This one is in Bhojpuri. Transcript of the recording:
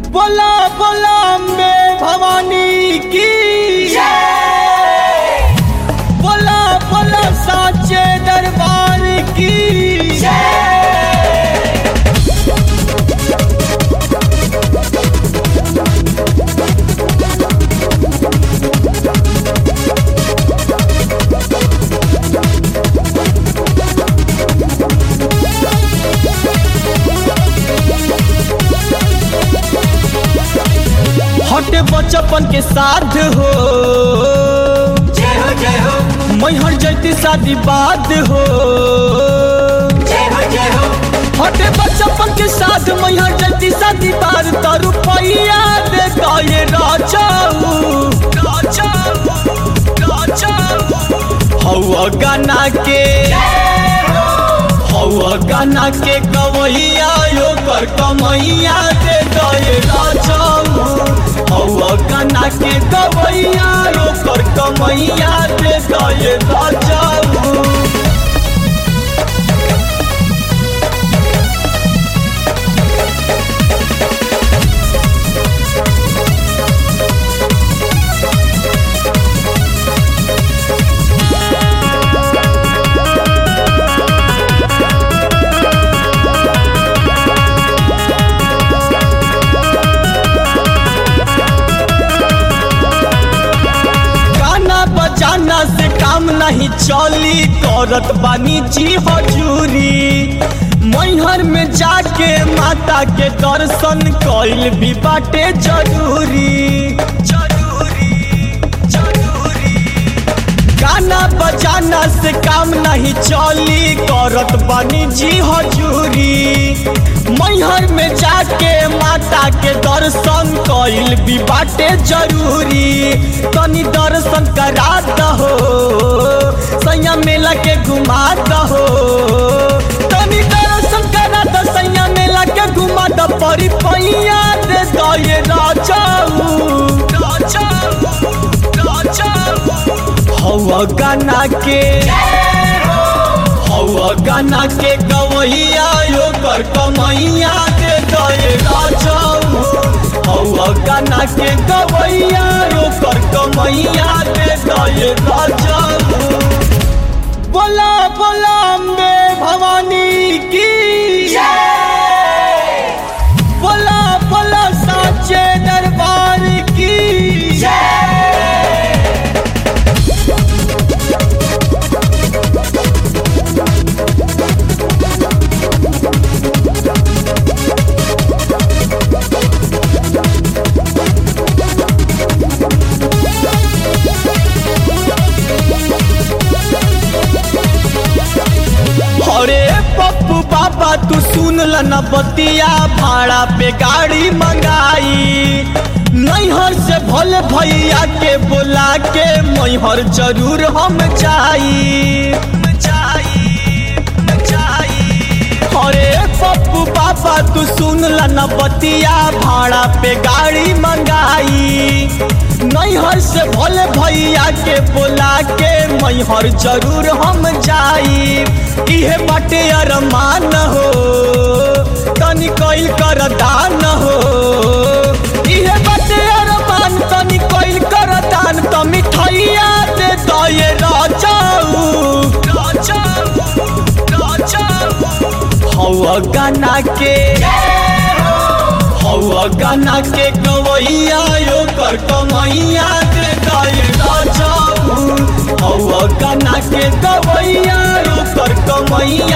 बोला बोला अम्बे भवानी की बोला बोला साचे दरबार की हटे बचपन के साथ हो जय हो जय हो मैहर जैती शादी बाद हो जय हो जय हो हटे बचपन के साथ मैहर जैती शादी बाद तो रुपया दे गए राजाऊ हौआ गाना के हौआ गाना के कवैया यो कर कमैया दे गए राजाऊ हौआ गाना के कवैया यो कर कमैया दे गए राजाऊ गाना बजाना से काम नहीं चली करत बानी जी हजूरी मैहर में जाके माता के दर्शन कइल भी बाटे जरूरी जरूरी जरूरी गाना बजाना से काम नहीं चली करत बानी जी हजूरी मैहर में जाके माता के दर्शन कइल भी बाटे जरूरी तनी दर्शन करा दहो सैया मेला के घुमा दहो तनी दर्शन करा द सैया मेला के घुमा द परी पैया दे दये राजाऊ राजाऊ राजाऊ हौआ गाना के हौआ गाना के गवैया यो कर कमैया दे दये राजाऊ हौआ गाना के गवैया यो कर कमैया दे दये राजाऊ बोला बोला अम्बे भवानी की बोला बोला साचे दरबार की अरे पप्पू बाबा तू सुन ल न बतिया भाड़ा पे गाड़ी मंगाई नैहर से भले भैया के बोला के मैहर जरूर हम जाई जाई जाई अरे पप्पू बाबा तू सुन ल न बतिया भाड़ा पे गाड़ी मंगाई नैहर से भले भैया के बोला के मैहर जरूर हम जाई इहे बाटे अरमान हो तनी कइल कर दान हो इहे बाटे अरमान तनी कइल कर दान त मिठाइया दे दये राजाऊ राजाऊ राजाऊ हौआ गाना के हौआ गाना के गवैया यो कर कमैया दे दये राजाऊ हौआ गाना के गवैया यो कर कमैया